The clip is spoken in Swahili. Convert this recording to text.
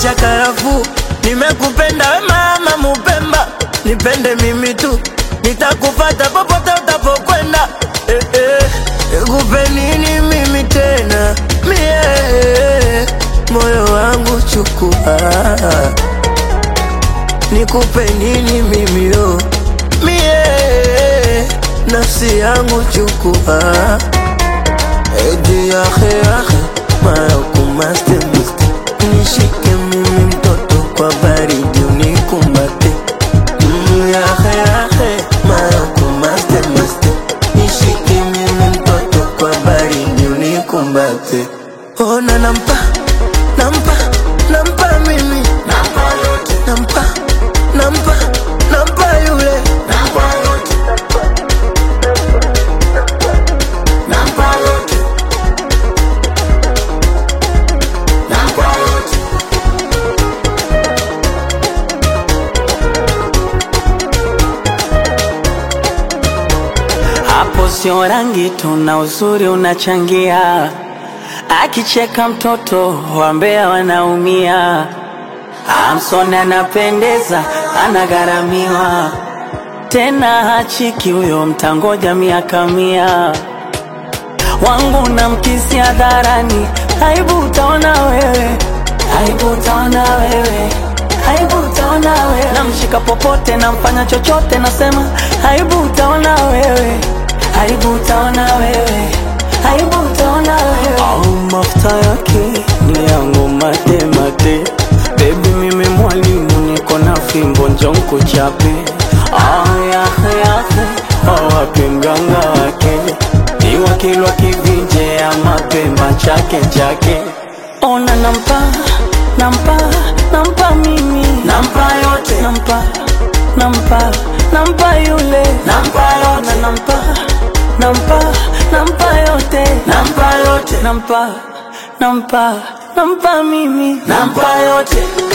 cha karafuu. Nimekupenda we mama Mupemba, nipende mimi tu, nitakupata popote utapokwenda. Eh, eh, nikupe nini mimi tena mie, moyo wangu chukua, nikupe nini mimi yo mie, nafsi yangu chukua, edi yahe yahe mayokumaste muste, nishike mimi mtoto kwa baridi unikumbate Mm, yahe yahe mayokumaste muste, nishike mimi mtoto kwa baridi unikumbate. Ona nampa nampa nampa mimi nampa yote nampa nampa nampa yule nampa yote nampa yote nampa yote Hapo sio rangi tu na uzuri unachangia, akicheka mtoto wambea wanaumia. Amson anapendeza, anagharamiwa tena hachiki huyo, mtangoja miaka mia. Wangu na mkisi hadharani, aibu utaona wewe, aibu utaona wewe, aibu utaona wewe. Namshika popote, namfanya chochote, nasema aibu utaona wewe, aibu utaona wewe, aibu utaona wewe. Au mafuta yake ni yangu mate mate, baby mimi mwalimu, niko na fimbo njonko chape. Ah, yahe yahe, awapi mganga wake ni wakilwa kivinje ya mapemba chake chake. Ona nampa nampa nampa mimi nampa yote nampa nampa nampa yule nampa yote nampa nampa nampa yote nampa yote nampa nampa nampa mimi nampa yote